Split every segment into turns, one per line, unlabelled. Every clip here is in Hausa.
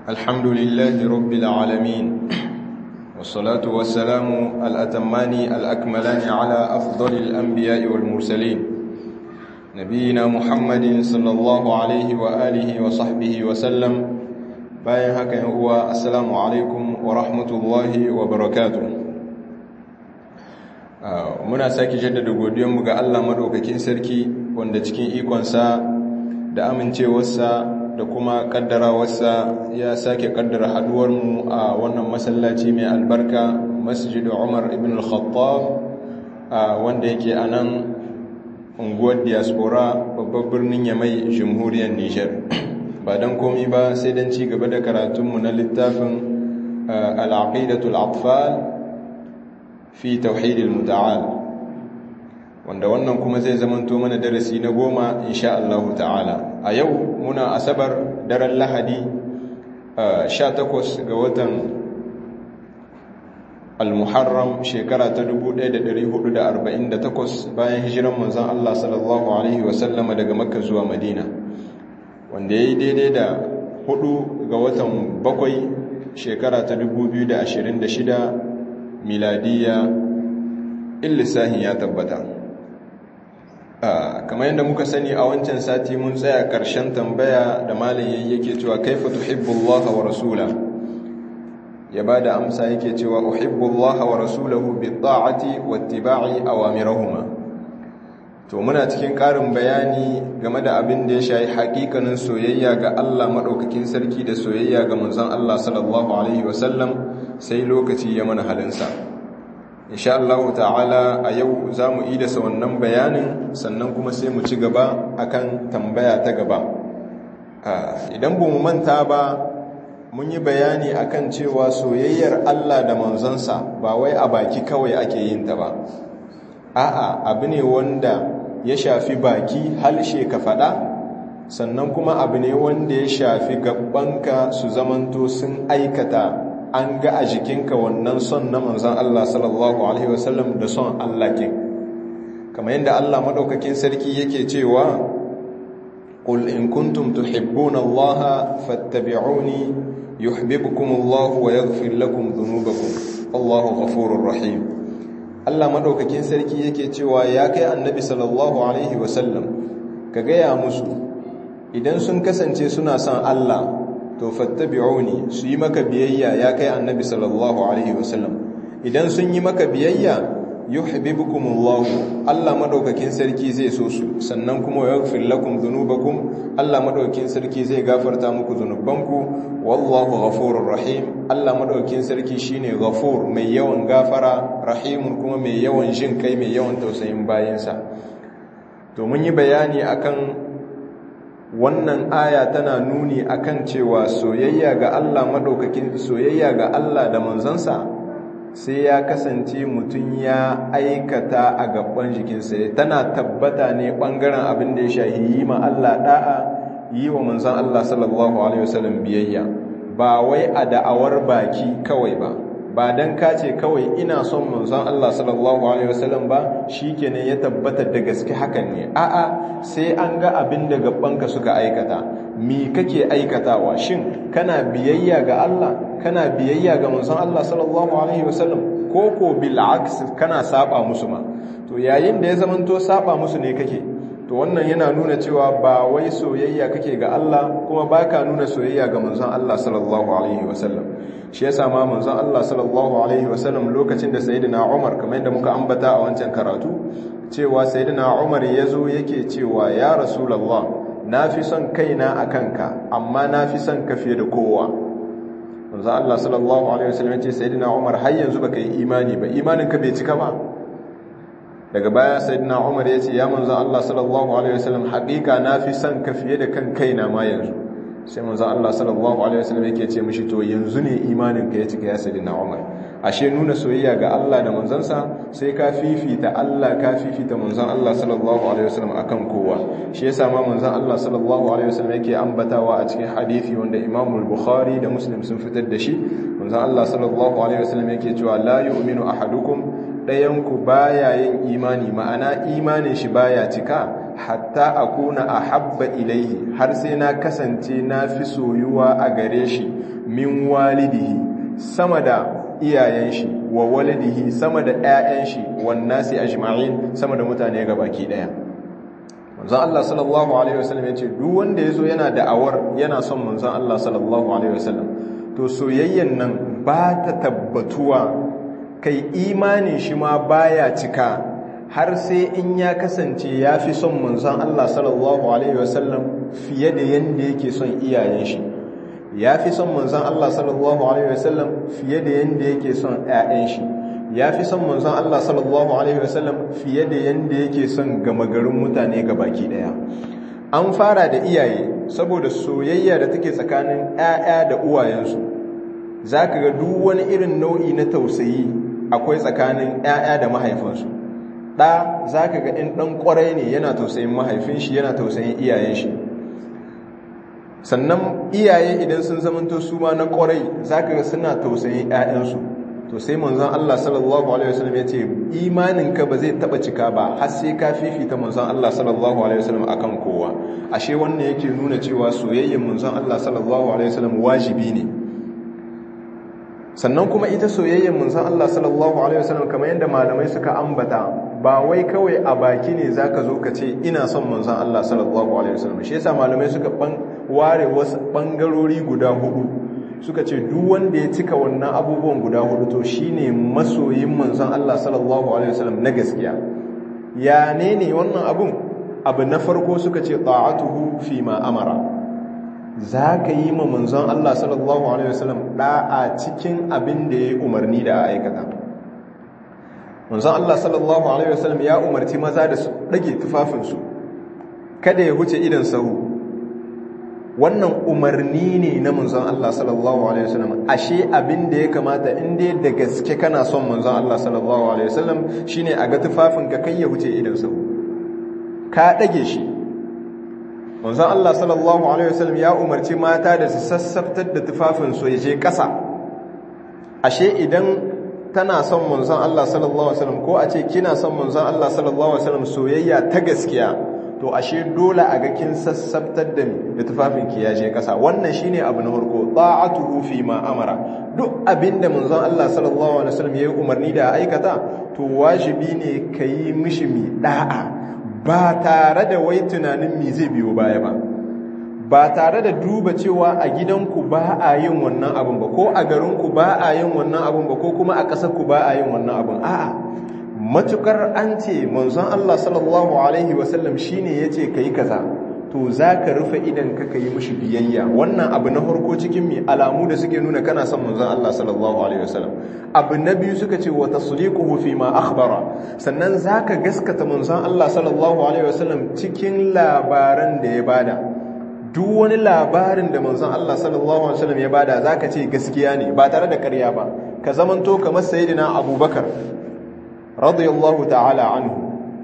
الحمد لله رب العالمين والصلاة والسلام الأتمان الأكملان على أفضل الأنبياء والمرسلين نبينا محمد صلى الله عليه وآله وصحبه وسلم bayan haka yan uwa assalamu alaikum wa rahmatullahi wa barakatuh muna sake jaddada godiyanmu ga Allah madaukakin sarki wanda cikin ikonsa da amincewarsa da kuma kaddarawarsa ya sake kaddara haduwarmu a wannan masallaci mai albarka masjidu Umar ibn al-Khattab wanda yake a nan unguwar diaspora babban birnin Yamai jamhuriyar Nijar ba don komi ba sai don ci gaba da karatunmu na littafin al'aqidatul atfal fi tauhidil muta'al wanda wannan kuma zai zamanto mana darasi na goma insha Allah ta'ala a yau muna asabar daren lahadi 18 ga watan al-muharram shekara ta 1448 bayan hijiran manzon Allah sallallahu alaihi wasallama daga makka zuwa madina wanda ya yi daidai da hudu ga watan bakwai shekara ta 2026 miladiya illisahin ya tabbata kamar yadda muka sani a wancan sati mun tsaya karshen tambaya da malayin yake cewa kaifa tuhibbullaha wa rasula ya ba da amsa yake cewa uhibbullaha wa rasulahu bi ta'ati wa ittiba'i awamirahuma to muna cikin ƙarin bayani game da abin da ya shayi haƙiƙanin soyayya ga Allah maɗaukakin sarki da soyayya ga manzon Allah sallallahu alaihi wasallam sai lokaci ya mana halinsa insha Allah ta'ala a yau za mu yi da wannan bayanin sannan kuma sai mu ci gaba akan tambaya ta gaba idan ba mu manta ba mun yi bayani akan cewa soyayyar Allah da manzonsa ba wai a baki kawai ake yin ta ba a'a abu ne wanda ya shafi baki halshe ka faɗa sannan kuma abu ne wanda ya shafi gabanka su zamanto sun aikata an ga a jikinka wannan son na manzan Allah sallallahu alaihi wasallam da son Allah ke kamar yadda Allah maɗaukakin sarki yake cewa qul in kuntum tuhibbuna Allah fattabi'uni yuhibbukum Allah wa yaghfir lakum dhunubakum Allahu ghafurur rahim Allah maɗaukakin sarki yake cewa ya kai annabi sallallahu alaihi wasallam ka gaya musu idan sun kasance suna son Allah to fattabi'uni su yi maka biyayya ya kai annabi sallallahu alaihi wasallam idan sun yi maka biyayya yuhibbukumullahu Allah maɗaukakin sarki zai so su sannan kuma yaghfir lakum dhunubakum Allah maɗaukakin sarki zai gafarta muku dhunubanku wallahu ghafurur rahim Allah madaukakin sarki shine ghafur mai yawan gafara rahimun kuma mai yawan jin kai mai yawan tausayin bayansa to mun yi bayani akan wannan aya tana nuni akan cewa soyayya ga Allah madaukakin soyayya ga Allah da manzansa sai ya kasance mutum ya aikata a gaban jikinsa tana tabbata ne bangaren abin da ya shahi yi ma Allah da'a yi wa manzan Allah sallallahu Alaihi wasallam biyayya ba wai a da'awar baki kawai ba ba don kace kawai ina son manzan Allah sallallahu Alaihi wasallam ba shi kenan ya tabbata da gaske hakan ne a'a sai an ga abin da gabanka suka aikata mi kake aikatawa shin kana biyayya ga Allah kana biyayya ga manzan Allah sallallahu Alaihi wasallam ko ko bil'aks kana saba musu ma to yayin da ya zamanto saba musu ne kake to wannan yana nuna cewa ba wai soyayya kake ga Allah kuma baka nuna soyayya ga manzon Allah sallallahu alaihi wasallam shi yasa ma manzon Allah sallallahu alaihi wasallam lokacin da sayyidina Umar kamar yadda muka ambata a wancan karatu cewa sayyidina Umar yazo yake cewa ya rasulullah nafi son kaina akan ka amma nafi son ka fiye da kowa manzon Allah sallallahu alaihi wasallam ya ce sayyidina Umar har yanzu baka yi imani ba imanin ka bai cika ba daga baya sayyidina Umar ya ce ya manzo Allah sallallahu alaihi wasallam haƙiƙa nafi son ka fiye da kan kaina ma yanzu sai manzo Allah sallallahu alaihi wasallam yake ce mishi to yanzu ne imanin ka ya cika ya sayyidina Umar ashe nuna soyayya ga Allah da manzansa sai ka fifita Allah ka fifita manzon Allah sallallahu alaihi wasallam akan kowa shi yasa ma manzon Allah sallallahu alaihi wasallam yake ambatawa a cikin hadisi wanda Imam al-Bukhari da Muslim sun fitar da shi manzon Allah sallallahu alaihi wasallam yake cewa la yu'minu ahadukum ɗayanku baya yin imani ma'ana imanin shi baya cika hatta akuna ahabba ilaihi har sai na kasance na fi soyuwa a gare shi min walidihi sama da iyayen shi wa walidihi sama da ƴaƴan shi wan nasi ajma'in sama da mutane gabaki daya manzon Allah sallallahu alaihi wasallam yace duk wanda yazo yana da awar yana son manzon Allah sallallahu alaihi wasallam to soyayyen nan ba ta tabbatuwa kai imanin shi ma baya cika har sai in ya kasance ya fi son manzon Allah sallallahu alaihi wasallam fiye da yanda yake son iyayen shi ya fi son manzon Allah sallallahu alaihi wasallam fiye da yanda yake son ƴaƴan shi ya fi son manzon Allah sallallahu alaihi wasallam fiye da yanda yake son gama garin mutane baki daya an fara da iyaye saboda soyayya da take tsakanin ƴaƴa da uwayensu zaka ga duk wani irin nau'i na tausayi akwai tsakanin ƴaƴa da mahaifansu ɗa za ka ga in ɗan ƙwarai ne yana tausayin mahaifin shi yana tausayin iyayen shi sannan iyaye idan sun zamanto su ma na ƙwarai za ka ga suna tausayin ‘ya'yansu to sai manzan Allah sallallahu Alaihi wasallam ya ce imaninka ba zai taɓa cika ba har sai ka fifita manzan Allah sallallahu Alaihi wasallam a kan kowa ashe wannan yake nuna cewa soyayyen manzan Allah sallallahu Alaihi wasallam wajibi ne sannan kuma ita soyayyar manzon Allah sallallahu alaihi wasallam kamar yadda malamai suka ambata ba wai kawai a baki ne zaka zo ka ce ina son manzon Allah sallallahu alaihi wasallam shi yasa malamai suka ware wasu bangarori guda hudu suka ce duk wanda ya cika wannan abubuwan guda hudu to shine masoyin manzon Allah sallallahu alaihi wasallam na gaskiya ya ne ne wannan abun abu na farko suka ce ta'atuhu fi ma amara za ka yi ma manzon Allah sallallahu Alaihi wasallam ɗa'a cikin abin da ya yi umarni da a aikata manzon Allah sallallahu Alaihi wasallam ya umarci maza da su ɗage tufafinsu kada ya huce idan sahu wannan umarni ne na manzon Allah sallallahu Alaihi wasallam ashe abin da ya kamata inda da gaske kana son manzon Allah sallallahu Alaihi wasallam shine a ga tufafinka kai ya huce idan sahu ka ɗage shi manzon Allah sallallahu alaihi wasallam ya umarci mata da su sassaftar da tufafinsu ya je ƙasa ashe idan tana son manzon Allah sallallahu alaihi wasallam ko a ce kina son manzon Allah sallallahu alaihi wasallam soyayya ta gaskiya to ashe dole a ga kin sassaftar da da tufafinki ya je ƙasa wannan shine abu na farko ta'atuhu fi ma amara duk abinda manzon Allah sallallahu alaihi wasallam ya yi umarni da aikata to wajibi ne kayi mishi mi da'a ba tare da wai tunanin mi zai biyo baya ba ba tare da duba cewa a gidanku ba a yin wannan abin ba ko a garinku ba a yin wannan abin ba ko kuma a ƙasarku ba a yin wannan abin a'a matukar an ce manzon Allah sallallahu alaihi wasallam shine yace kai kaza to zaka rufe idan ka kai mishi biyayya wannan abu na farko cikin mi alamu da suke nuna kana son manzon Allah sallallahu alaihi wasallam abu na biyu suka ce wa tasdiquhu fi ma akhbara sannan zaka gaskata manzon Allah sallallahu alaihi wasallam cikin labaran da ya bada duk wani labarin da manzon Allah sallallahu alaihi wasallam ya bada zaka ce gaskiya ne ba tare da ƙarya ba ka zamanto kamar sayyidina Abubakar radiyallahu ta'ala anhu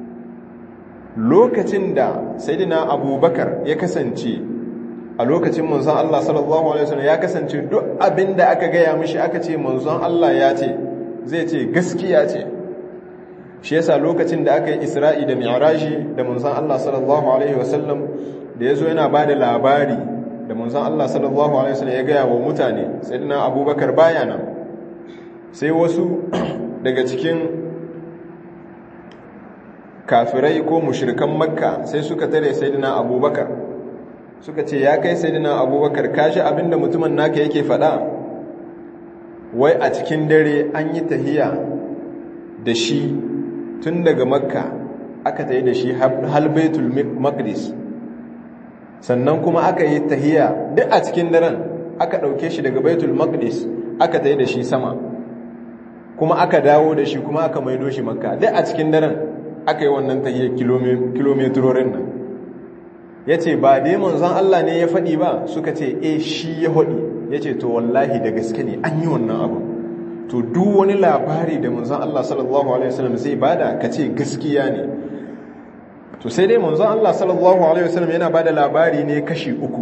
lokacin da sayyidina Abubakar ya kasance a lokacin manzon Allah sallallahu alaihi wasallam ya kasance duk abinda aka gaya mishi aka ce manzon Allah ya ce zai ce gaskiya ce shi yasa lokacin da aka yi Isra'i da Mi'raji da manzon Allah sallallahu alaihi wasallam da yazo yana bada labari da manzon Allah sallallahu alaihi wasallam ya gaya wa mutane sayyidina Abubakar baya nan sai wasu daga cikin kafirai ko mushrikan makka sai suka tare sayyidina Abubakar suka ce ya kai sayyidina Abubakar kashi abinda mutumin naka yake faɗa wai a cikin dare an yi tahiya da shi tun daga makka aka tayi da shi hal baitul maqdis sannan kuma aka yi tahiya duk a cikin daren aka ɗauke shi daga baitul maqdis aka tayi da shi sama kuma aka dawo da shi kuma aka maido shi makka duk a cikin daren aka yi wannan tahiyar kilometrorin nan ya ce ba dai manzon Allah ne ya faɗi ba suka ce e shi ya faɗi ya ce to wallahi da gaske ne an yi wannan abu to duk wani labari da manzon Allah sallallahu alaihi wasallam zai bada ka ce gaskiya ne to sai dai manzon Allah sallallahu alaihi wasallam yana bada labari ne kashi uku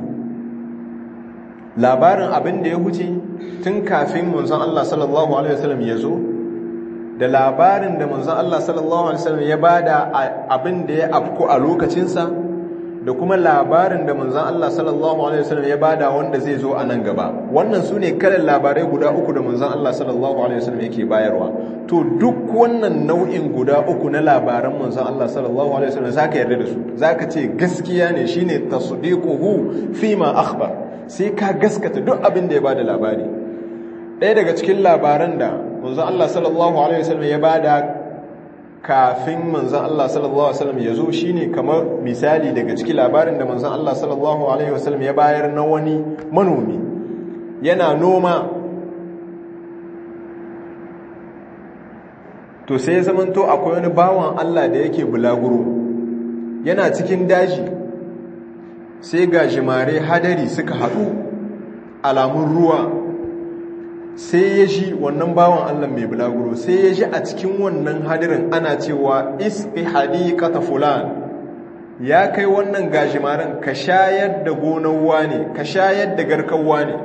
labarin abin da ya huce tun kafin manzon Allah sallallahu alaihi wasallam ya zo da labarin da manzon Allah sallallahu alaihi wasallam ya bada abin da ya afku a lokacinsa da kuma labarin da manzon Allah sallallahu alaihi wasallam ya bada wanda zai zo a nan gaba wannan sune kalan labarai guda uku da manzon Allah sallallahu alaihi wasallam yake bayarwa to duk wannan nau'in guda uku na labaran manzon Allah sallallahu alaihi wasallam zaka yarda da su zaka ce gaskiya ne shine tasdiquhu fima akhbar sai ka gaskata duk abin da ya bada labari ɗaya daga cikin labaran da manzon Allah sallallahu alaihi wasallam ya bada kafin manzon Allah sallallahu alaihi wasallam ya zo shine kamar misali daga cikin labarin da manzon Allah sallallahu alaihi wasallam ya bayar na wani manomi yana noma to sai ya zamanto akwai wani bawan Allah da yake bulaguro yana cikin daji sai ga jimare hadari suka haɗu alamun ruwa sai ya ji wannan bawan Allah mai bulaguro sai ya ji a cikin wannan hadirin ana cewa isqi hadiqata fulan ya kai wannan gajimaren ka shayar da gonar ne, ka shayar da garkan ne.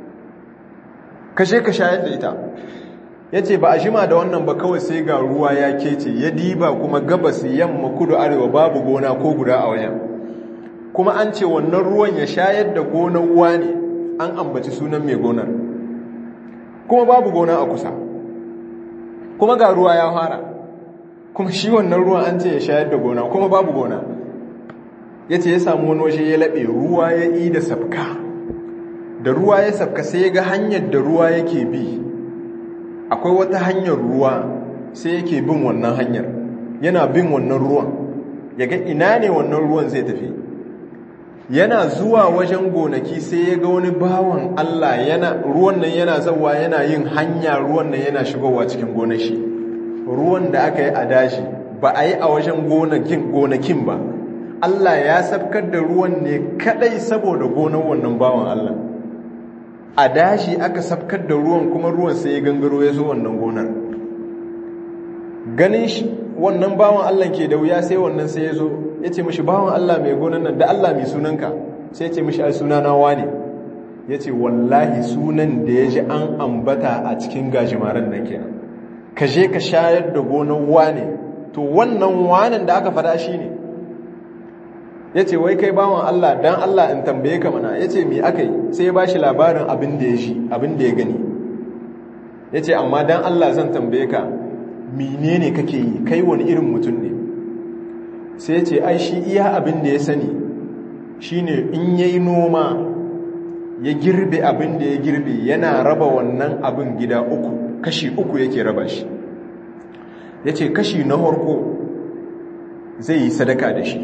kashe ka shayar da ita yace ba a jima da wannan ba kawai sai ga ruwa ya kece ya diba kuma gabas yamma kudu arewa babu gona ko guda a wajen kuma an ce wannan ruwan ya shayar da gonar ne, an ambaci sunan mai gonar kuma babu gona a kusa kuma ga ruwa ya fara kuma shi wannan ruwan an ce ya shayar da gona kuma babu gona ya ce ya samu wani waje ya laɓe ruwa ya yi da sabka da ruwa ya sabka sai ya ga hanyar da ruwa yake bi akwai wata hanyar ruwa sai yake bin wannan hanyar yana bin wannan ruwan ya ga ina ne wannan ruwan zai tafi yana zuwa wajen gonaki sai ya ga wani bawan Allah yana ruwan nan yana zawa yana yin hanya ruwan nan yana shigowa cikin gonashi ruwan da aka yi a dashi ba a yi a wajen gonakin ba Allah ya sabkar da ruwan ne kadai saboda gonar wannan bawan Allah a dashi aka sabkar da ruwan kuma ruwan sai ya gangaro ya zo wannan gonar ganin shi wannan bawan Allah ke da wuya sai wannan sai ya zo ya ce mashi bawan Allah mai gonan nan da Allah mai sunanka sai ya ce mashi ai sunana wane ya ce wallahi sunan da ya ji an ambata a cikin gajimaren nan kenan ka je ka shayar da gonan wane to wannan wanan da aka fada shi ne ya ce wai kai bawan Allah dan Allah in tambaye ka mana ya ce mi aka yi sai ya ba shi labarin abin da ya shi abin da ya gani ya ce amma dan Allah zan tambaye ka menene kake yi kai wani irin mutum ne sai ce ai shi iya abin da ya sani shine in yayi noma ya girbe abin da ya girbe yana raba wannan abin gida uku kashi uku yake raba shi yace kashi na harko zai yi sadaka da shi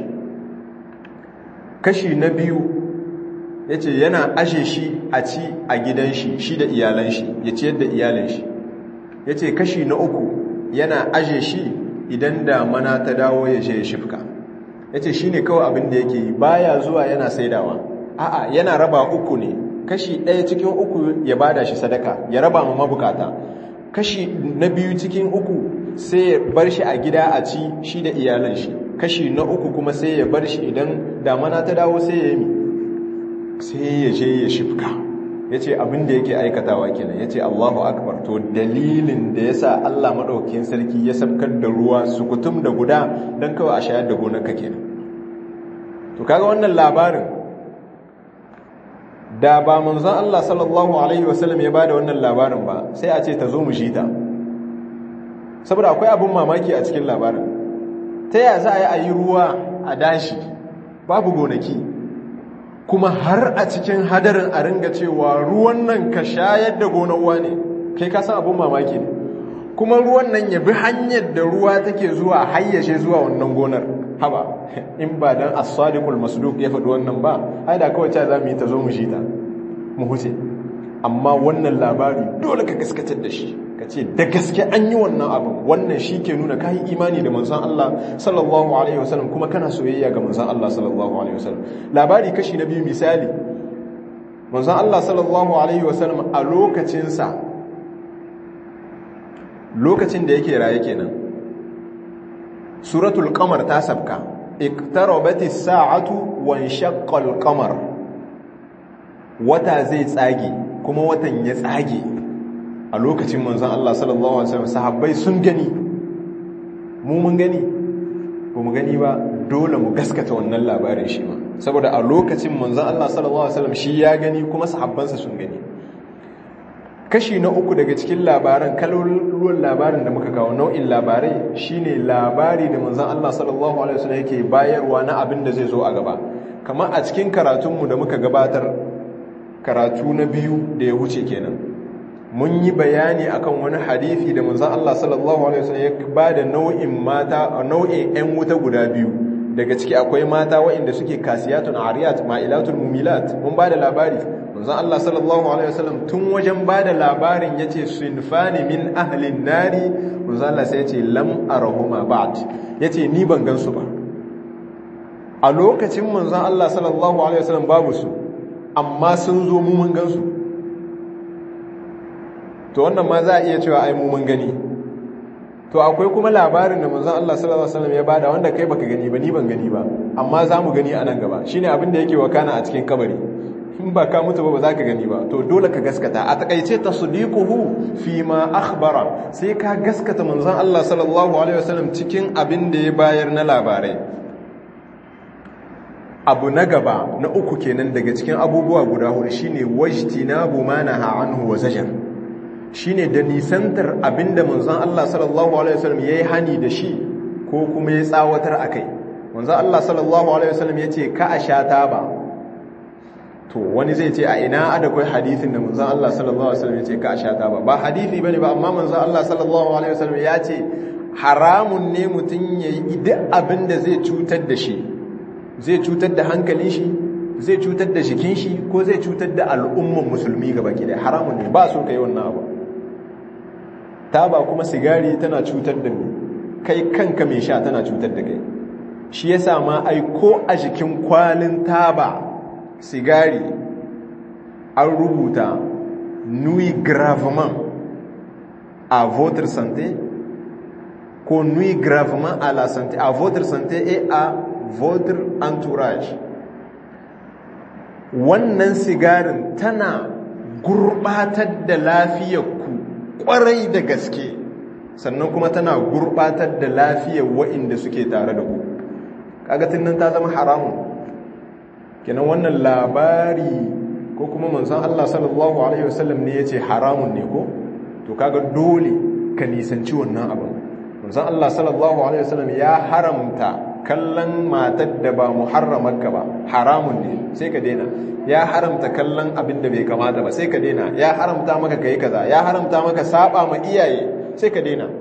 kashi na biyu yace yana ashe shi a ci a gidan shi shi da iyalan shi ya ciyar da iyalan shi yace kashi na uku yana aje shi idan damana ta dawo ya je ya shifka ya ce shi ne kawai abin da yake yi baya zuwa yana saidawa a'a yana raba uku ne kashi ɗaya cikin uku ya bada shi sadaka ya raba ma mabukata kashi na biyu cikin uku sai ya bar shi a gida a ci shi da iyalan shi kashi na uku kuma sai ya bar shi idan damana ta dawo sai ya yi sai ya je ya shifka ya ce abin da yake aikatawa kenan ya ce allahu akbar to dalilin da ya sa allah maɗaukin sarki ya sabkar da ruwa sukutum da guda don kawai a shayar da gonarka kenan to kaga wannan labarin da ba manzon allah sallallahu alaihi wasallam ya bada wannan labarin ba sai a ce ta zo mu shi ta saboda akwai abin mamaki a cikin labarin ta yaya za a yi a yi ruwa a dashi babu gonaki kuma har a cikin hadarin a ringa cewa ruwan nan ka shayar da gonar ne kai ka san abin mamaki ne kuma ruwan nan ya bi hanyar da ruwa take zuwa hayyashe zuwa wannan gonar haba in ba dan as-sadiqul masduq ya faɗi wannan ba ai da kawai ta zamu yi ta zo mu shi ta mu huce amma wannan labari dole ka gaskatar da shi ka ce da gaske an yi wannan abin wannan shi ke nuna kayi imani da manzan Allah sallallahu alaihi wasallam kuma kana soyayya ga manzan Allah sallallahu alaihi wasallam labari kashi na biyu misali manzan Allah sallallahu alaihi wasallam a lokacinsa lokacin da yake raye kenan suratul qamar ta sabka iqtarabatis sa'atu wa inshaqqal qamar wata zai tsage kuma watan ya tsage a lokacin manzon Allah sallallahu alaihi wasallam sahabbai sun gani mu mun gani ba mu gani ba dole mu gaskata wannan labarin shi ma saboda a lokacin manzon Allah sallallahu alaihi wasallam shi ya gani kuma sahabbansa sun gani kashi na uku daga cikin labaran kalolin labarin da muka kawo nau'in labarai shine labari da manzon Allah sallallahu alaihi wasallam yake bayarwa na abin da zai zo a gaba kamar a cikin karatunmu da muka gabatar karatu na biyu da ya wuce kenan mun yi bayani akan wani hadisi da manzon Allah sallallahu alaihi wasallam ya bada nau'in mata nau'in ƴan wuta guda biyu daga ciki akwai mata waɗanda suke kasiyatun ariyat ma'ilatul mumilat mun bada labari manzon Allah sallallahu alaihi wasallam tun wajen bada labarin yace sunfani min ahlin nari manzon Allah sai yace lam arahuma ba'd yace ni ban gansu ba a lokacin manzon Allah sallallahu alaihi wasallam babu su amma sun zo mu mun gansu to wannan ma za a iya cewa ai mu mun gani to akwai kuma labarin da manzon Allah sallallahu alaihi wasallam ya bada wanda kai baka gani ba ni ban gani ba amma za mu gani a nan gaba shine abin da yake wakana a cikin kabari in ba ka mutu ba ba za ka gani ba to dole ka gaskata a takaice tasdiquhu fi ma akhbara sai ka gaskata manzon Allah sallallahu alaihi wasallam cikin abin da ya bayar na labarai abu na gaba na uku kenan daga cikin abubuwa guda hudu shine wajtinabu ma naha anhu wa zajar shine da nisantar abinda manzon Allah sallallahu alaihi wasallam yayi hani da shi ko kuma ya tsawatar akai manzon Allah sallallahu alaihi wasallam yace ka a sha taba to wani zai ce a ina ada kai hadisin da manzon Allah sallallahu alaihi wasallam yace ka a sha taba ba hadisi bane ba amma manzon Allah sallallahu alaihi wasallam yace haramun ne mutun yayi duk abinda zai cutar da shi zai cutar da hankalin shi zai cutar da jikin shi ko zai cutar da al'umman musulmi gaba ki da haramun ne ba so kai wannan abu taba kuma sigari tana cutar da ni kai kanka mai sha tana cutar da kai shi yasa ma ai ko a jikin kwalin taba sigari an rubuta nui gravement à votre santé ko nui gravement à la santé à votre santé et à votre entourage wannan sigarin tana gurbatar da lafiyarku kwarai da gaske sannan kuma tana gurbatar da lafiyar wa'inda suke tare da ku kagatin nan ta zama haramun kenan wannan labari ko kuma manzon Allah sallallahu alaihi wasallam ne yace haramun ne ko to kaga dole ka nisanci wannan abin manzon Allah sallallahu alaihi wasallam ya haramta kallon matar da ba muharramarka ba haramun ne sai ka daina ya haramta kallon abin da bai kamata ba sai ka daina ya haramta maka kai kaza ya haramta maka saba ma iyaye sai ka daina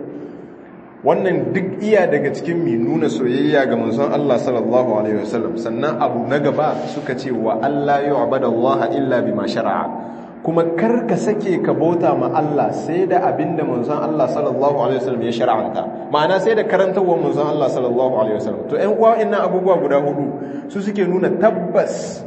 wannan duk iya daga cikin mai nuna soyayya ga manzon Allah sallallahu alaihi wasallam sannan abu na gaba suka ce wa Allah yu'badallaha illa bima shar'a kuma kar ka sake ka bauta ma Allah sai da abinda manzon Allah sallallahu alaihi wasallam ya shar'anta ma'ana sai da karantawar manzon Allah sallallahu alaihi wasallam to ƴan uwa innan abubuwa guda hudu su suke nuna tabbas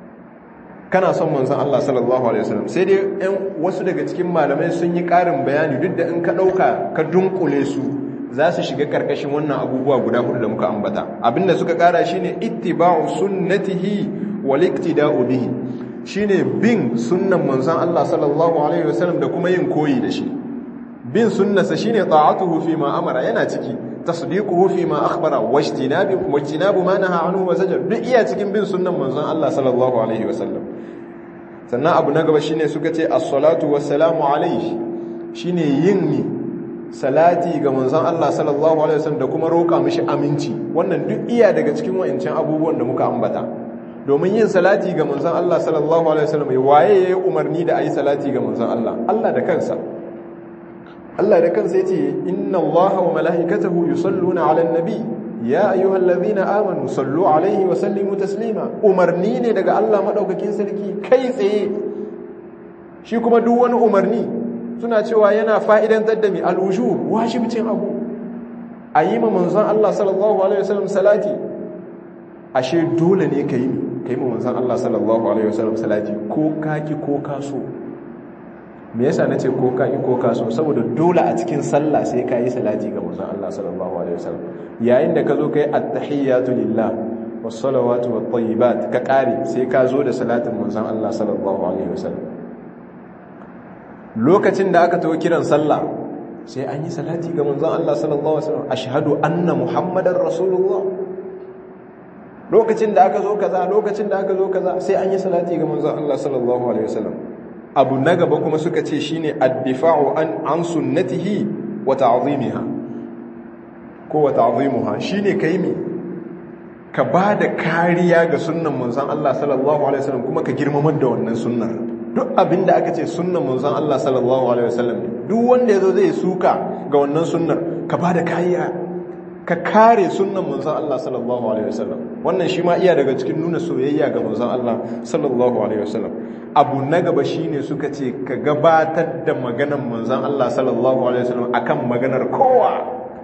kana son manzon Allah sallallahu alaihi wasallam sai dai ƴan wasu daga cikin malamai sun yi ƙarin bayani duk da in ka ɗauka ka dunkule su za su shiga karkashin wannan abubuwa guda hudu da muka ambata abinda suka kara shine ittiba'u sunnatihi wal iktida'u bihi shine bin sunnan manzon Allah sallallahu alaihi wasallam da kuma yin koyi da shi bin sunnasa shine ta'atuhu fi ma amara yana ciki tasdiquhu fi ma akhbara wajtinabu wajtinabu ma naha anhu wa zajar duk iya cikin bin sunnan manzon Allah sallallahu alaihi wasallam sannan abu na gaba shine suka ce as-salatu wassalamu alaihi shine yin ni salati ga manzon Allah sallallahu alaihi wasallam da kuma roƙa mishi aminci wannan duk iya daga cikin wa'ancan abubuwan da muka ambata domin yin salati ga manzon Allah sallallahu alaihi wasallam waye yayi umarni da ayi salati ga manzon Allah Allah da kansa Allah da kansa yace inna Allaha wa malaikatahu yusalluna 'alan nabi ya ayyuhalladhina amanu sallu 'alaihi wa sallimu taslima umarni ne daga Allah madaukakin sarki kai tsaye shi kuma duk wani umarni suna cewa yana fa'idantar da mai al'uju wajibcin abu a yi ma manzan Allah sallallahu Alaihi wasallam salati ashe dole ne ka yi ka yi ma manzan Allah sallallahu Alaihi wasallam salati ko kaki ko kaso me yasa na ce ko kaki ko kaso saboda dole a cikin sallah sai ka yi salati ga manzan Allah sallallahu Alaihi wasallam yayin da ka zo ka yi attahiyyatu lillah wasalawatu wa tayyibat ka kare sai ka zo da salatin manzan Allah sallallahu Alaihi wasallam lokacin da aka tawo kiran sallah sai an yi salati ga manzon Allah sallallahu alaihi wasallam ashhadu anna muhammadar rasulullah lokacin da aka zo kaza lokacin da aka zo kaza sai an yi salati ga manzon Allah sallallahu alaihi wasallam abu na gaba kuma suka ce shine ad-difa'u an an sunnatihi wa ta'zimiha ko wa ta'zimuha shine kai me ka bada kariya ga sunnan manzon Allah sallallahu alaihi wasallam kuma ka girmamar da wannan sunnar duk abinda aka ce sunnan manzon Allah sallallahu alaihi wasallam duk wanda yazo zai suka ga wannan sunnar ka bada kariya ka kare sunnan manzon Allah sallallahu alaihi wasallam wannan shi ma iya daga cikin nuna soyayya ga manzon Allah sallallahu alaihi wasallam abu na gaba shine suka ce ka gabatar da maganar manzon Allah sallallahu alaihi wasallam akan maganar kowa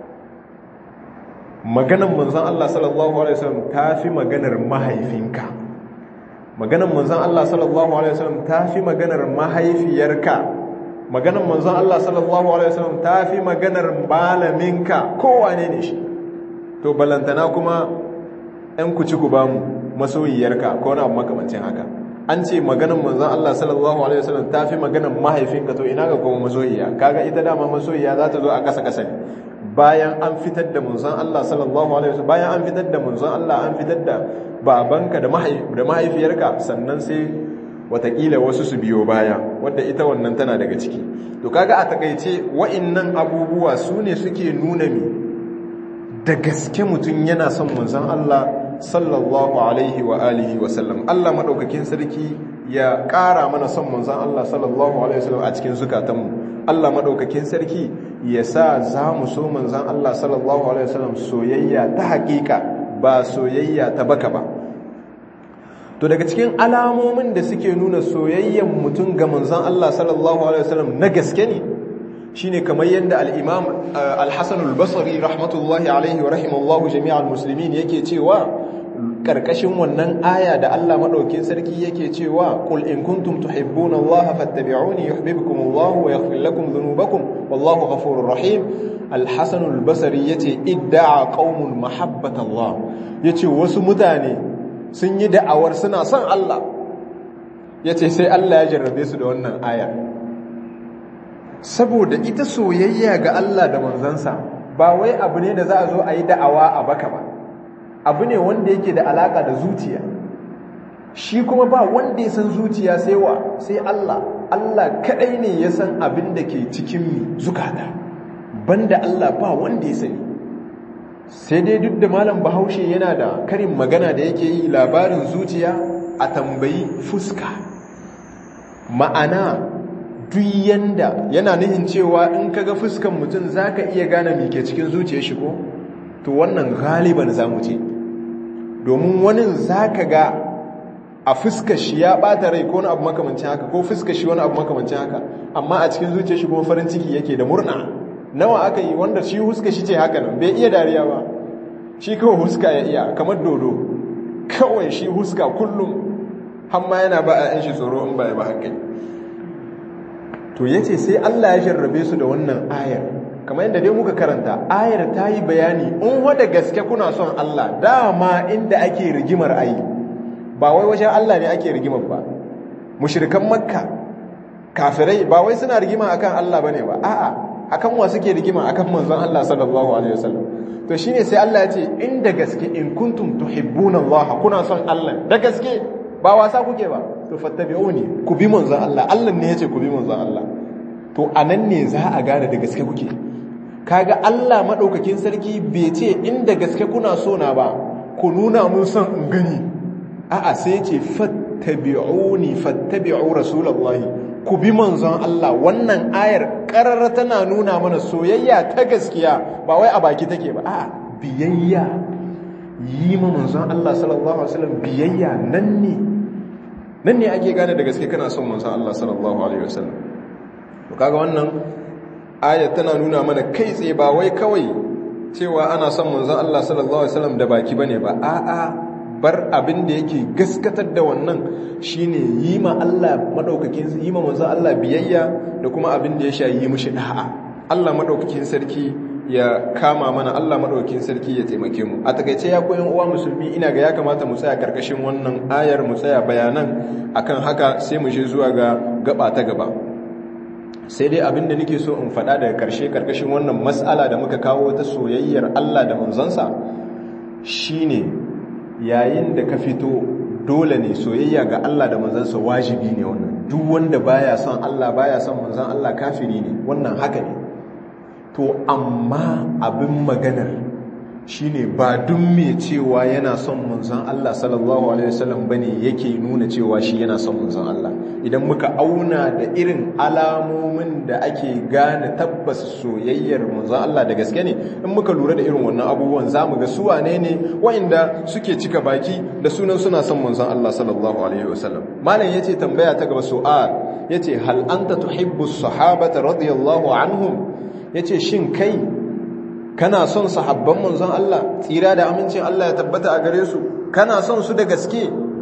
maganar manzon Allah sallallahu alaihi wasallam tafi maganar mahaifinka maganar manzon Allah sallallahu alaihi wasallam tafi maganar mahaifiyarka maganar manzon Allah sallallahu alaihi wasallam tafi maganar malaminka kowa ne ne shi to balantana kuma ɗan ku ci ku ba mu masoyiyarka ko na makamancin haka an ce maganar manzon Allah sallallahu alaihi wasallam tafi maganar mahaifinka to ina ga kuma masoyiya kaga ita dama masoyiya za ta zo a kasa kasa bayan an fitar da manzon Allah sallallahu alaihi wasallam bayan an fitar da manzon Allah an fitar da babanka da mahaifiyarka sannan sai watakila wasu su biyo baya wadda ita wannan tana daga ciki to kaga a takaice wa'annan abubuwa su ne suke nuna mi da gaske mutum yana son manzon Allah sallallahu alaihi wa alihi wa sallam Allah madaukakin sarki ya ƙara mana son manzon Allah sallallahu alaihi wa sallam a cikin zukatanmu Allah madaukakin sarki ya sa za mu so manzon Allah sallallahu alaihi wa sallam soyayya ta haƙiƙa ba soyayya ta baka ba to daga cikin alamomin da suke nuna soyayyen mutum ga manzon Allah sallallahu alaihi wasallam na gaske ne shine kamar yadda al-Imam al-Hasan al-Basri rahmatullahi alaihi wa rahimallahu jami'al muslimin yake cewa karkashin wannan aya da Allah madaukin sarki yake cewa qul in kuntum tuhibbuna Allah fattabi'uni yuhibbukum Allah wa yaghfir lakum dhunubakum wallahu ghafurur rahim al-Hasan al-Basri yace idda'a qaumun mahabbata Allah yace wasu mutane sun yi da'awar suna son Allah ya ce sai Allah ya jarrabe su da wannan aya saboda ita soyayya ga Allah da manzansa ba wai abu ne da za a zo a yi da'awa a baka ba abu ne wanda yake da alaka da zuciya shi kuma ba wanda ya san zuciya sai wa sai Allah Allah kadai ne ya san abin da ke cikin mi zukata banda Allah ba wanda ya sani sai dai duk da malam bahaushe yana da karin magana da yake yi labarin zuciya a tambayi fuska ma'ana duk yanda yana nihin cewa in kaga fuskan mutum zaka iya gane me ke cikin zuciyar shi ko to wannan galiban zamu ce domin wani zaka ga a fuskar shi ya bata rai ko wani abu makamancin haka ko fuskar shi wani abu makamancin haka amma a cikin zuciyar shi kuma farin ciki yake da murna nawa aka yi wanda shi huska shi ce haka nan bai iya dariya ba shi kawai huska ya iya kamar dodo kawai shi huska kullum hamma yana ba a yan shi tsoro in ba ya ba hankali to ya ce sai Allah ya jarrabe su da wannan ayar kamar yadda dai muka karanta ayar ta yi bayani in wada gaske kuna son Allah dama inda ake rigimar ayi ba wai wajen Allah ne ake rigimar ba mushrikan makka kafirai ba wai suna rigima akan Allah bane ba a'a akan wa suke rigima akan manzon Allah sallallahu alaihi wasallam to shine sai Allah ya ce inda gaske in kuntum tuhibbuna Allah kuna son Allah da gaske ba wasa kuke ba to fattabi'uni ku bi manzon Allah Allah ne yace ku bi manzon Allah to anan ne za a gane da gaske kuke kaga Allah madaukakin sarki bai ce inda gaske kuna so na ba ku nuna mun son in gani a'a sai ya ce fattabi'uni fattabi'u rasulullahi ku bi manzon Allah wannan ayar ƙarar tana nuna mana soyayya ta gaskiya ba wai a baki take ba a'a biyayya yi ma manzon Allah sallallahu alaihi wasallam biyayya nan ne nan ne ake gane da gaske kana son manzon Allah sallallahu alaihi wasallam to kaga wannan ayar tana nuna mana kai tsaye ba wai kawai cewa ana son manzon Allah sallallahu alaihi wasallam da baki bane ba a'a bar abin da yake gaskatar da wannan shine yi ma Allah madaukakin yi ma manzo Allah biyayya da kuma abin da ya sha yi mishi da'a Allah madaukakin sarki ya kama mana Allah madaukakin sarki ya taimake mu a takaice ya koyan uwa musulmi ina ga ya kamata mu tsaya karkashin wannan ayar mu tsaya bayanan akan haka sai mu je zuwa ga gaba ta gaba sai dai abinda nake so in faɗa daga ƙarshe ƙarƙashin wannan matsala da muka kawo ta soyayyar Allah da manzansa shine yayin da ka fito dole ne soyayya ga Allah da manzansa wajibi ne wannan duk wanda baya son Allah baya son manzan Allah kafiri ne wannan haka ne to amma abin maganar shine ba duk mai cewa yana son manzon Allah sallallahu alaihi wasallam bane yake nuna cewa shi yana son manzon Allah idan muka auna da irin alamomin da ake gane tabbas soyayyar manzon Allah da gaske ne in muka lura da irin wannan abubuwan zamu ga su wane ne waɗanda suke cika baki da sunan suna son manzon Allah sallallahu alaihi wasallam malam yace tambaya ta gaba su'al yace hal anta tuhibbu as-sahabata radiyallahu anhum yace shin kai kana son sahabban manzon Allah tsira da amincin Allah ya tabbata a gare su kana son su da gaske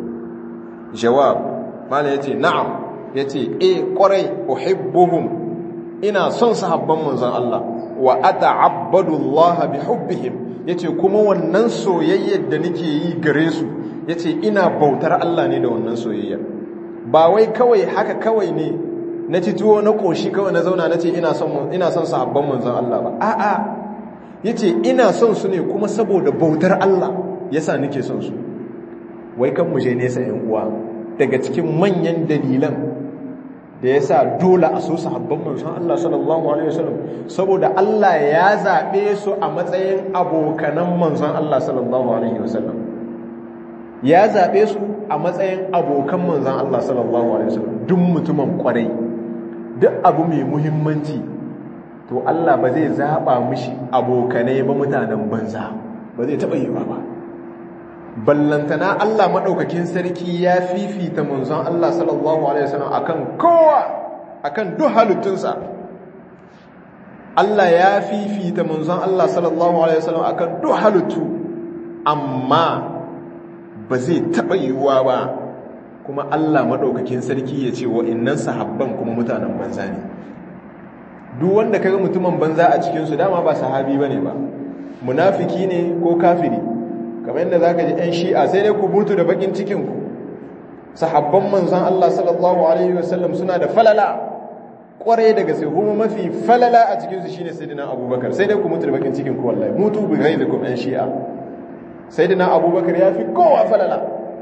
jawab mana yace na'am yace eh kwarai uhibbuhum ina son sahabban manzon Allah wa ata'abbadu Allah bi hubbihim yace kuma wannan soyayyar da nake yi gare su yace ina bautar Allah ne da wannan soyayyar ba wai kawai haka kawai ne na ci tuwo na koshi kawai na zauna nace ina son ina son sahabban manzon Allah ba a'a yace ina son su ne kuma saboda bautar Allah yasa nake son su wai kan mu je nesa yan uwa daga cikin manyan dalilan da yasa dole a so sahabban manzon Allah sallallahu alaihi wasallam saboda Allah ya zabe su a matsayin abokanan manzon Allah sallallahu alaihi wasallam ya zabe su a matsayin abokan manzon Allah sallallahu alaihi wasallam duk mutumin kwarai duk abu mai muhimmanci to Allah ba zai zaɓa mishi abokanai ba mutanen banza ba zai taɓa yi ba ballantana Allah maɗaukakin sarki ya fifita munzon Allah sallallahu Alaihi wasallam akan kowa akan duk halittunsa Allah ya fifita munzon Allah sallallahu Alaihi wasallam akan duk halittu amma ba zai taɓa yiwuwa ba kuma Allah maɗaukakin sarki ya ce wa'innan sahabban kuma mutanen banza ne duk wanda kaga mutumin banza a cikinsu dama ba sahabi ba ne ba munafiki ne ko kafiri kamar yadda za ka ji 'yan shi'a sai dai ku mutu da bakin cikinku sahabban manzan Allah sallallahu Alaihi wasallam suna da falala kwarai daga sai kuma mafi falala a cikinsu shine sai dina abubakar sai dai ku mutu da bakin cikinku wallahi mutu bi gai da kuma 'yan shi'a sai dina abubakar ya fi kowa falala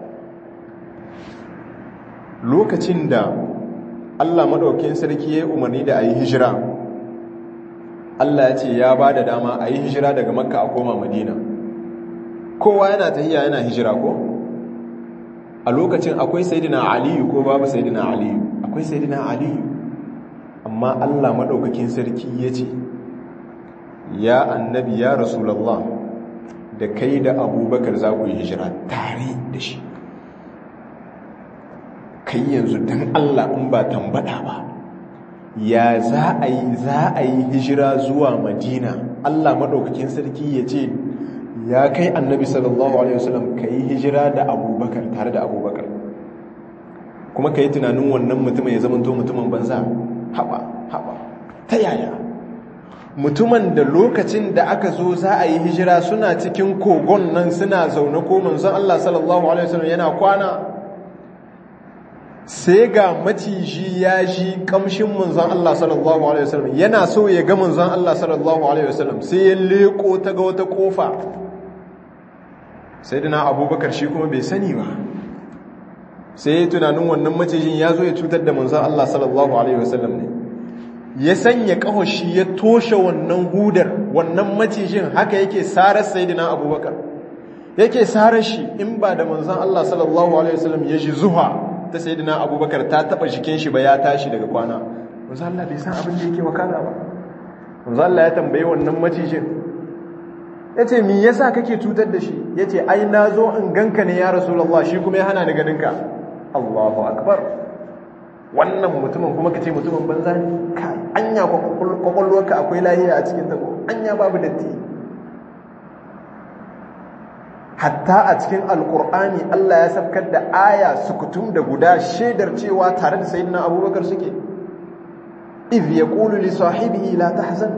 lokacin da Allah maɗaukin sarki ya umarni da a yi hijira Allah ya ce ya ba da dama a yi hijira daga makka a koma madina kowa yana tahiya yana hijira ko a lokacin akwai sayidina aliyu ko babu sayidina aliyu akwai sayidina aliyu amma Allah maɗaukakin sarki ya ce ya annabi ya rasulallah da kai da abubakar za ku yi hijira tare da shi kai yanzu don Allah in ba tambada ba ya za a yi za a yi hijira zuwa madina Allah maɗaukakin sarki ya ce ya kai annabi sallallahu alaihi wasallam ka yi hijira da abubakar tare da abubakar kuma ka yi tunanin wannan mutumin ya zama to mutumin banza haɓa haɓa ta yaya mutumin da lokacin da aka zo za a yi hijira suna cikin kogon nan suna zaune ko manzon Allah sallallahu alaihi wasallam yana kwana sai ga maciji ya ji kamshin manzon Allah sallallahu alaihi wasallam yana so ya ga manzon Allah sallallahu alaihi wasallam sai ya leko ta ga wata kofa sai dana abubakar shi kuma bai sani ba sai ya tunanin wannan macijin ya zo ya cutar da manzon Allah sallallahu alaihi wasallam ne ya sanya kahoshi ya toshe wannan hudar wannan macijin haka yake sarar sayyidina abubakar yake sarar shi in ba da manzon Allah sallallahu alaihi wasallam ya ji zuwa ta sayyidina abubakar ta taba jikin shi ba ya tashi daga kwana manzon Allah bai san abin da yake wakana ba manzon Allah ya tambaye wannan macijin yace me yasa kake cutar da shi yace ai nazo in ganka ne ya rasulullah shi kuma ya hana ni ganinka Allahu akbar wannan mutumin kuma kace mutumin banza ne kai anya kwakwalwarka akwai lahiya a cikin ta anya babu datti hatta a cikin alkur'ani Allah ya safkar da aya sukutum da guda shaidar cewa tare da sayyidina abubakar suke idh yaqulu li sahibihi la tahzan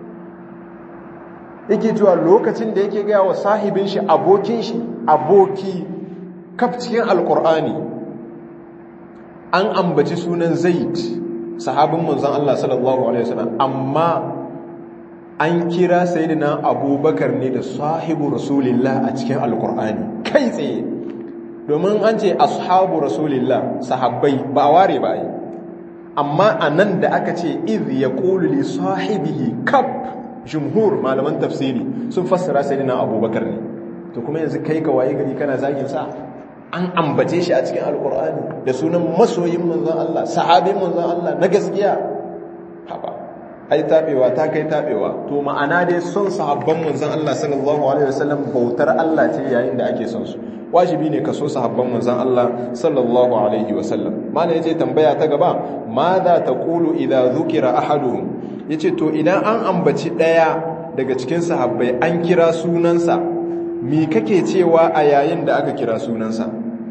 yake cewa lokacin da yake gaya wa sahibin shi abokin shi aboki kaf cikin alkur'ani an ambaci sunan zaid sahabin manzon Allah sallallahu alaihi wasallam amma an kira sayyidina abubakar ne da sahibu rasulillah a cikin alkur'ani kai tsaye domin an ce ashabu rasulillah sahabbai ba a ware ba yi amma a nan da aka ce iz ya li sahibihi kaf jumhur malaman tafsiri sun fassara sayyidina abubakar ne to kuma yanzu kai ka waye gari kana zagin sa an ambace shi a cikin alkur'ani da sunan masoyin manzon Allah sahabin manzon Allah na gaskiya haba ai tabewa ta kai tabewa to ma'ana dai son sahabban manzon Allah sallallahu alaihi wasallam bautar Allah ce yayin da ake son su wajibi ne ka so sahabban manzon Allah sallallahu alaihi wasallam mana yace tambaya ta gaba madha taqulu idza dhukira ahaduhum yace to idan an ambaci daya daga cikin sahabbai an kira sunansa me kake cewa a yayin da aka kira sunansa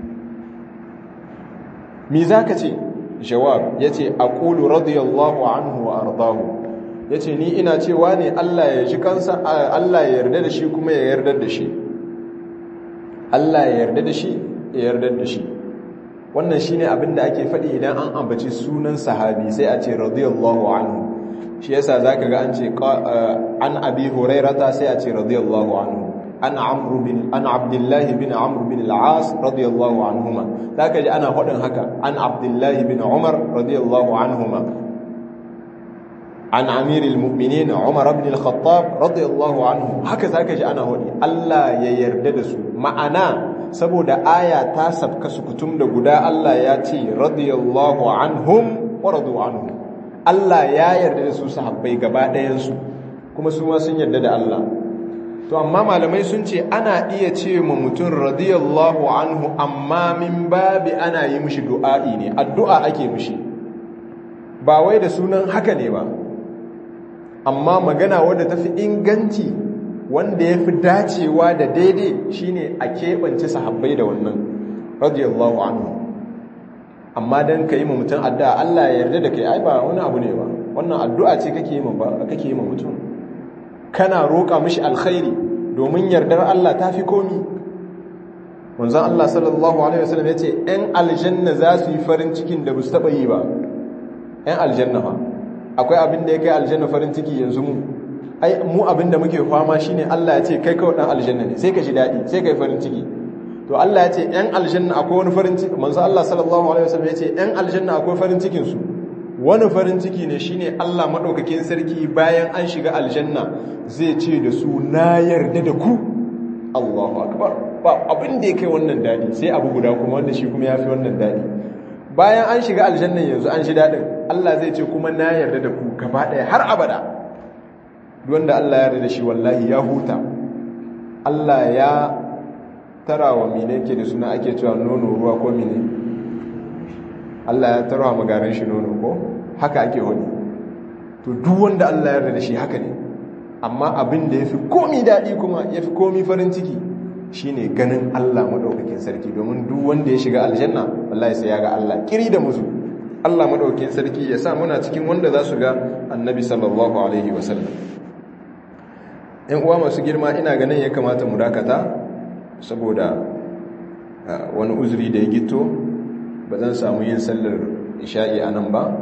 me zaka ce jawab yace aqulu radiyallahu anhu wa ardahu yace ni ina cewa ne Allah ya ji kansa Allah ya yarda da shi kuma ya yarda da shi Allah ya yarda da shi ya yarda da shi wannan shine abin da ake faɗi idan an ambaci sunan sahabi sai a ce radiyallahu anhu shi yasa zaka ga an ce an abi hurairata sai a ce radiyallahu anhu an amru bin an abdullahi bin amr bin al-as radiyallahu anhuma zaka ji ana faɗin haka an abdullahi bin umar radiyallahu anhuma an amiril mu'minin umar ibn al-khattab radiyallahu anhu haka zaka ji ana hodi Allah ya yarda da su ma'ana saboda aya ta sabka su kutum da guda Allah ya ce radiyallahu anhum wa radu anhu Allah ya yarda da su sahabbai gaba ɗayan su kuma su ma sun yarda da Allah to amma malamai sun ce ana iya ce ma mutum radiyallahu anhu amma min babi ana yi mishi du'a'i ne addu'a ake mishi ba wai da sunan haka ne ba amma magana wadda ta fi inganci wanda ya fi dacewa da daidai shine a keɓance sahabbai da wannan radiyallahu anhu amma don ka yi ma mutum addu'a Allah ya yarda da kai ai ba wani abu ne ba wannan addu'a ce kake yi ma mutum kana roƙa mishi alkhairi domin yardar Allah ta fi komi manzon Allah sallallahu alaihi wasallam yace ɗan aljanna za su yi farin cikin da ba su taɓa yi ba ɗan aljanna fa akwai abin da ya kai aljanna farin ciki yanzu mu ai mu abin da muke fama shine Allah ya ce kai kawai dan aljanna ne sai ka ji dadi sai kai farin ciki to Allah ya ce ɗan aljanna akwai wani farin ciki manzo Allah sallallahu alaihi wasallam ya ce ɗan aljanna akwai farin cikin su wani farin ciki ne shine Allah madaukakin sarki bayan an shiga aljanna zai ce da su na yarda da ku Allahu akbar ba abin da ya kai wannan dadi sai abu guda kuma wanda shi kuma yafi wannan dadi bayan an shiga aljannan yanzu an shi dadin Allah zai ce kuma na yarda da ku gaba ɗaya har abada wanda Allah ya yarda da shi wallahi ya huta Allah ya tara wa mine ke da suna ake cewa nono ruwa ko mine Allah ya tara wa magarin shi nono ko haka ake wani to duk wanda Allah ya yarda da shi haka ne amma abin da ya fi komi daɗi kuma ya fi komi farin ciki shine ganin Allah maɗaukakin sarki domin duk wanda ya shiga aljanna wallahi sai ya ga Allah kiri da musu Allah maɗaukakin sarki ya sa muna cikin wanda za su ga annabi sallallahu alaihi wasallam ‘yan uwa masu girma ina ganin ya kamata mu dakata saboda wani uzuri da ya gito ba zan samu yin sallar isha'i a nan ba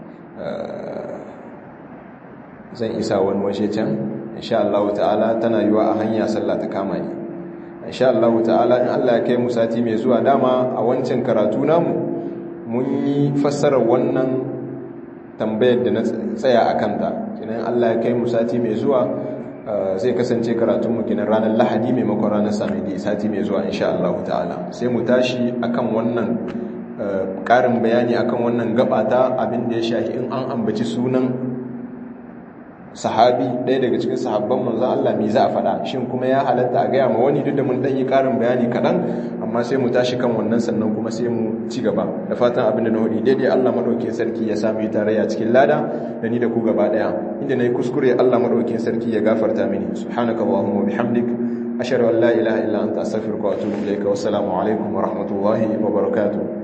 zan isa wani waje can insha Allah ta'ala tana yiwa a hanya sallah ta kama ni insha Allah ta'ala in Allah ya kai mu sati mai zuwa dama a wancan karatu namu mun yi fassarar wannan tambayar da na tsaya a kanta kinan Allah ya kai mu sati mai zuwa zai kasance karatunmu kinan ranar lahadi maimakon ranar samedi sati mai zuwa insha Allah ta'ala sai mu tashi akan wannan ƙarin bayani akan wannan gabata abin da ya shahi in an ambaci sunan sahabi ɗaya daga cikin sahabban manzan Allah me za a faɗa shin kuma ya halatta a gaya ma wani duk da mun ɗan yi ƙarin bayani kaɗan amma sai mu tashi kan wannan sannan kuma sai mu ci gaba da fatan abin da na hudu daidai Allah maɗaukin sarki ya sami tarayya cikin lada da ni da ku gaba ɗaya inda na yi kuskure Allah maɗaukin sarki ya gafarta mini subhanaka allahumma bihamdik ashhadu an la ilaha illa anta astaghfiruka wa atubu ilayka wassalamu alaikum wa rahmatullahi wa barakatuh